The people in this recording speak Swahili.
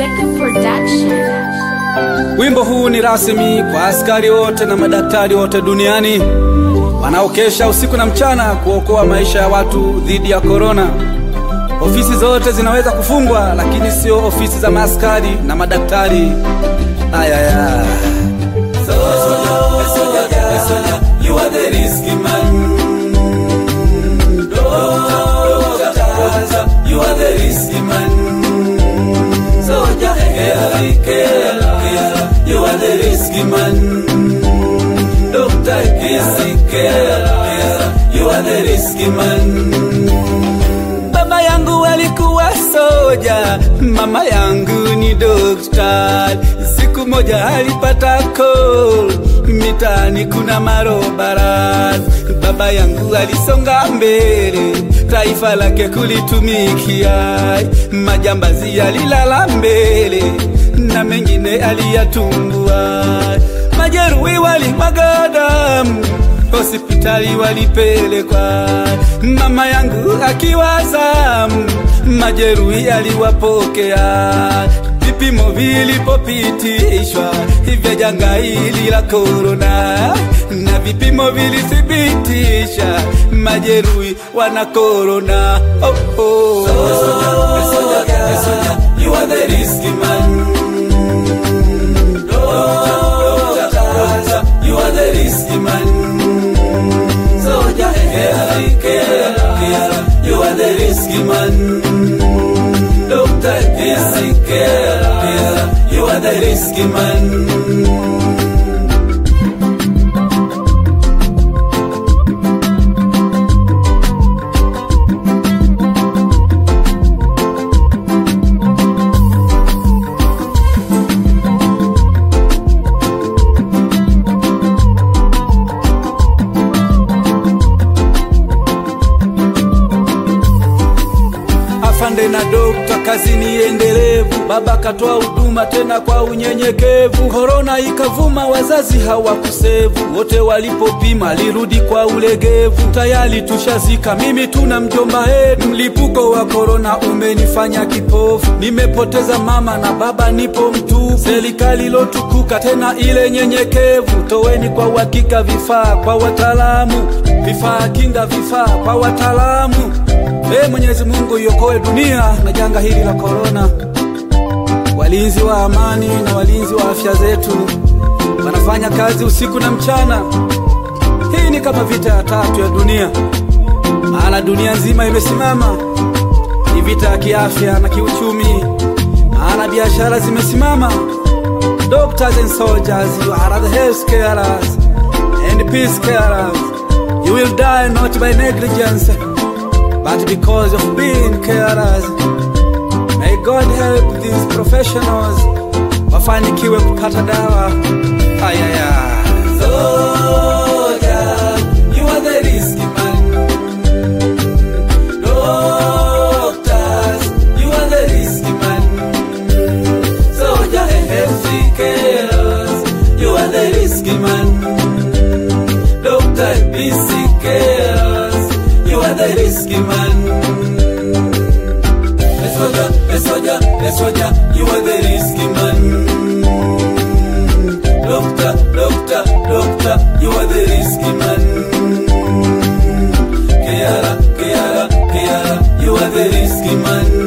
Seka Production. Wimbo huu ni rasmi kwa askari wote na madaktari wote duniani wanaokesha usiku na mchana kuokoa maisha ya watu dhidi ya korona. Ofisi zote zinaweza kufungwa, lakini sio ofisi za maaskari na madaktari. Ayaya. You are the risky man. Doctor, you are the risky man. Soldier, care, care, care. You are the risky man. Doctor, kisi, care, care. You are the risky man. Baba yangu alikuwa soja, mama yangu ni dokta. Siku moja alipata call, mitaani kuna marobara. Baba yangu alisonga mbele, taifa lake kulitumikia. Majambazi alilala mbele na mengine aliyatumbua. Majeruhi walimwaga damu hospitali walipelekwa, mama yangu akiwazamu, majeruhi aliwapokea. Vipimo vilipopitishwa vya janga hili la korona, na vipimo vilithibitisha majeruhi wana korona. Oh, oh. You are the risky man. Doctor, you are the risky man. Soldier, care, care, care. You are the risky man. Doctor, care, care, care. You are the risky man. afande na dokta, kazi ni endelevu. Baba katoa huduma tena kwa unyenyekevu. Korona ikavuma, wazazi hawakusevu, wote walipopima lirudi kwa ulegevu. Tayari tushazika, mimi tuna mjomba yetu. Mlipuko wa korona umenifanya kipofu, nimepoteza mama na baba, nipo mtupu. Serikali lotukuka tena ile nyenyekevu, toweni kwa uhakika vifaa kwa wataalamu, vifaa kinga, vifaa kwa wataalamu. Ee Mwenyezi Mungu iokoe dunia na janga hili la korona. Walinzi wa amani na walinzi wa afya zetu wanafanya kazi usiku na mchana. Hii ni kama vita ya tatu ya dunia, maana dunia nzima imesimama. Ni vita ya kiafya na kiuchumi, maana biashara zimesimama. Doctors and soldiers, you are the health carers and peace carers. You will die not by negligence but because of being carers. May God help these professionals wafanikiwe kupata dawa. Ayaya. Soldier, you are the risky man. Doctors, you are the risky man. Soldier and healthy carers, you are the risky man. Doctor, busy carers, you are the risky man. A soldier, a soldier, a soldier, you are the risky man. Doctor, doctor, doctor, you are the risky man. Kiara, Kiara, Kiara, you are the risky man.